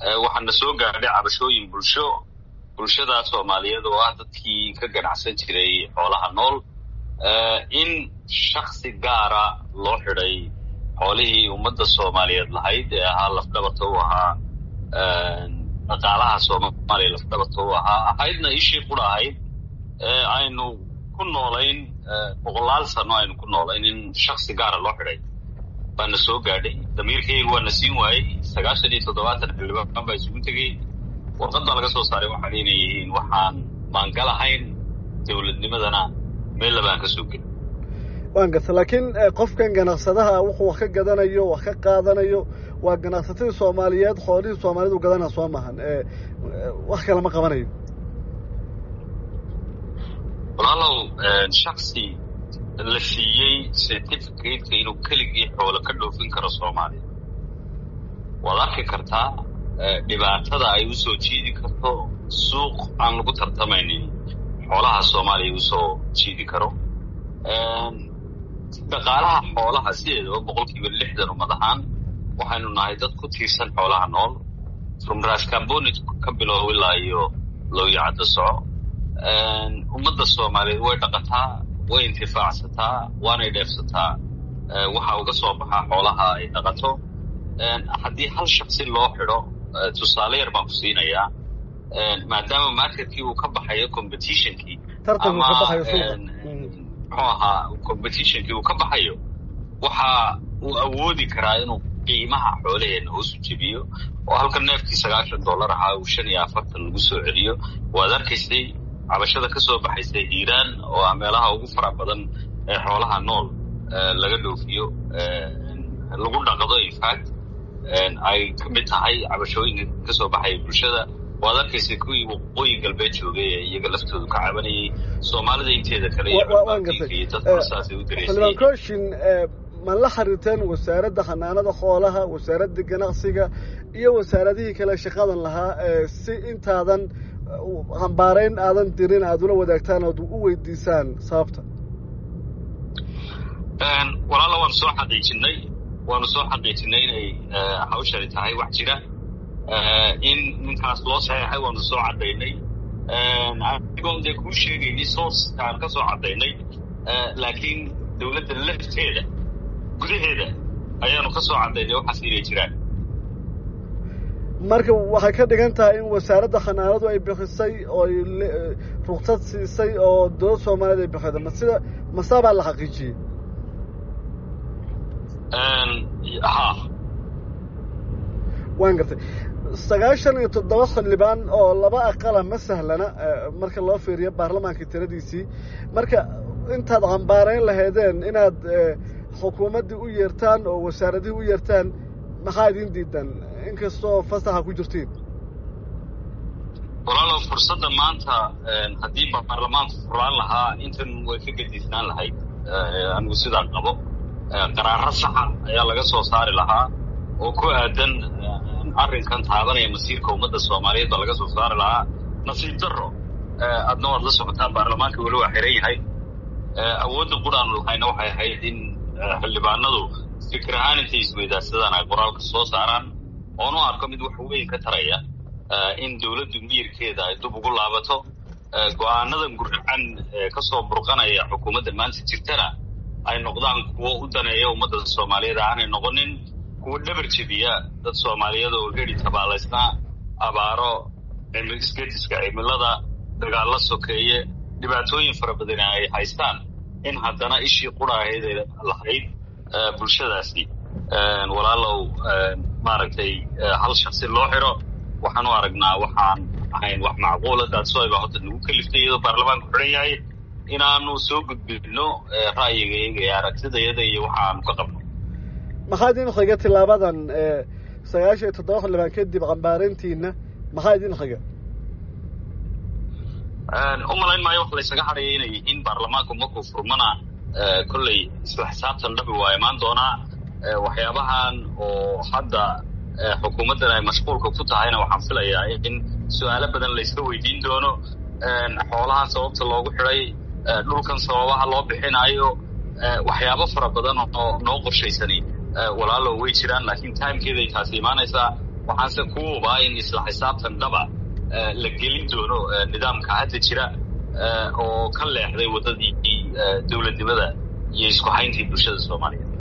waxaana soo gaadhay cabashooyin bulsho bulshada soomaaliyeed oo ah dadkii ka ganacsan jiray xoolaha nool in shaksi gaara loo xidhay xoolihii ummadda soomaaliyeed lahayd ee ahaa lafdhabarta u ahaa dhaqaalaha soomaaliya lafdhabarta u ahaa ahaydna ishii qura ahayd aynu ku noolayn boqolaal sano aynu ku noolayn in shaksi gaara loo xidhay baana soo gaadhay damiirkayga waana siin waayey sagaashan iyo toddobaatan xildhibaan baa isugu tegey warqadda laga soo saaray waxaan inay yihiin waxaan maangalahayn dowladnimadana meel labaan ka soo gelin waan garta laakiin qofkan ganacsadaha wuxuu wax ka gadanayo wax ka qaadanayo waa ganacsatadii soomaaliyeed xoolihii soomaaliyed u gadanaa soo maahan wax kale ma qabanayo walaalow shaksi la siiyey certificateka inuu keligii xoolo ka dhoofin karo soomaaliya waad arki kartaa dhibaatada ay usoo jiidi karto suuq aan lagu tartamaynin xoolaha soomaaliya usoo jiidi karo dhaqaalaha xoolaha sideedaba boqol kiiba lixdan ummad ahaan waxaynu nahay dad ku tiirsan xoolaha nool from rascambonit ka bilow ilaa iyo lowyacadda soco ummadda soomaaliyeed way dhaqataa way intifaacsataa waanay dheefsataa waxa uga soo baxaa xoolaha ay dhaqato haddii hal shaksi loo xidho tusaale yar baan ku siinayaa maadaama marketkii uu ka baxayo competitionkii ama muxuu ahaa competitionkii uu ka baxayo waxa uu awoodi karaa inuu qiimaha xoolaheena hoosu jebiyo oo halka neefkii sagaashan dollar ahaa uu shan iyo afartan lagu soo celiyo waad arkaysay cabashada ka soo baxaysay hiiraan oo ah meelaha ugu fara badan ee xoolaha nool laga dhoofiyo lagu dhaqdo infact ay ka mid tahay cabashooyinka ka soo baxaya bulshada waad arkaysay kuwii waqooyi galbeed joogay ee iyaga laftoodu ka cabanayay soomaalida inteeda kale iyo dadkuna saasay u xildhibaan kooshin ma la xiriirteen wasaaradda xanaanada xoolaha wasaaradda ganacsiga iyo wasaaradihii kale shaqadan lahaa si intaadan hambaarayn aadan dirin aada ula wadaagtaan ood u weydiisaan sababta walaala waanu soo xaqiijinay waanu soo xaqiijinay inay hawshani tahay wax jira in ninkaas loo saxeexay waanu soo caddaynay anigoon dee kuu sheegaynay sourcekaan ka soo caddaynay laakiin dowladda lafteeda gudaheeda ayaanu ka soo caddaynay waxaas inay jiraan marka waxay ka dhigan tahay in wasaaradda xanaanadu ay bixisay oo ay ruksad siisay oo dowladda soomaaliyeed ay bixida ma sida masaabaa la xaqiijiyey ha waan gartay sagaashan iyo toddoba xildhibaan oo laba aqala ma sahlana marka loo fiiriyo baarlamaanka tiradiisii marka intaad cambaarayn lahaydeen inaad xukuumaddii u yeertaan oo wasaaradihii u yeertaan maxaa idin diidan inkastoo fasaxa ku jirtiin walaalow fursadda maanta haddii baarlamaanku furaan lahaa intan way ka gediisnaan lahayd anigu sidaa qabo qaraaro saxa ayaa laga soo saari lahaa oo ku aadan arrinkan taabanaya masiirka ummadda soomaaliyeed baa laga soo saari lahaa nasiib darro adna waad la socotaa baarlamaanka weli waa xiran yahay awoodda quraanu lahayna waxay ahayd in xildhibaanadu fikir ahaan intay isweydaarsadaan ay qoraalka soo saaraan oonu arko mid wax weyn ka taraya in dowladdu miyirkeeda ay dub ugu laabato go-aanadan gurracan ka soo burqanaya xukuumadda maanta jirtana ay noqdaan kuwo u daneeya ummadda soomaaliyeed aanay noqonin kuwo dhabar jebiya dad soomaaliyeed oo geri tabaalaysnaa abaaro isgediska cimilada dagaalla sokeeye dhibaatooyin fara badani ay haystaan in haddana ishii qura ahayd ay lahayd bulshadaasi walaalow maaragtay hal shaksi loo xiro waxaan u aragnaa waxaan ahayn wax macquula daadsoayba horta nagu kaliftay iyadoo baarlamaanku xidhan yahay inaanu soo gudbino ra'yigayga ee aragtidayada iyo waxa aanu ka qabno maxaa idin xiga tilaabadan sagaashan iyo toddoba xildhibaan kadib cambaarintiina maxaa idin xiga u malayn maayo wax laysaga hadhaya inay yihiin baarlamaanku markuu furmana kolley isla xisaabtan dhabi waa imaan doonaa waxyaabahan oo hadda xukuumaddan ay mashquulka ku tahayna waxaan filayaa in su-aalo badan layska weydiin doono xoolahan sababta loogu xidhay dhulkan sababaha loo bixinayo waxyaabo fara badan oo noo qorshaysani walaalow way jiraan laakiin timekeeday taasi imaanaysaa waxaanse ku hubaa in isla xisaabtan dhaba la gelin doono nidaamka hadda jira oo ka leexday waddadii dowladnimada iyo isku hayntii bulshada soomaaliyeed